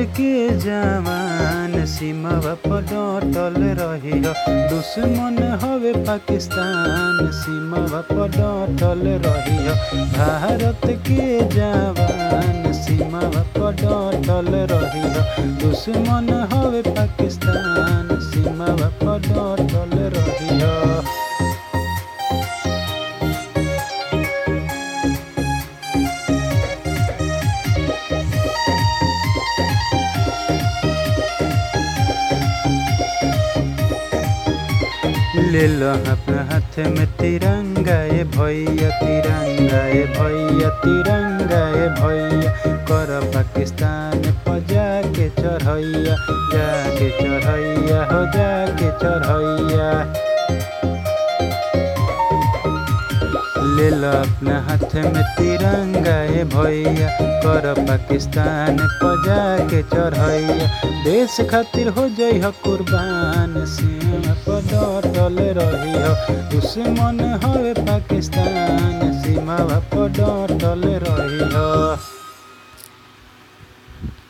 के जवान सीमावा पर डटल रही दुश्मन हवे पाकिस्तान सीमावा पर डटल रही भारत के जवान सीमावा पर डटल रही दुश्मन हवे पाकिस्तान सीमावा पर डटल रही ले लो अपना हाथ में तिरंगा ए भैया तिरंगा ए भैया तिरंगा ए भैया कर पाकिस्तान पर जाके चढ़ैया जाके चढ़ैया हो जाके चढ़ैया ले लो अपना हाथ में तिरंगा ए भैया कर पाकिस्तान पर जाके चढ़ैया देश खातिर हो जाइ हो कुर्बान सीमा पर डटल रही हो दुश्मन हवे पाकिस्तान सीमा पर डटल रही हो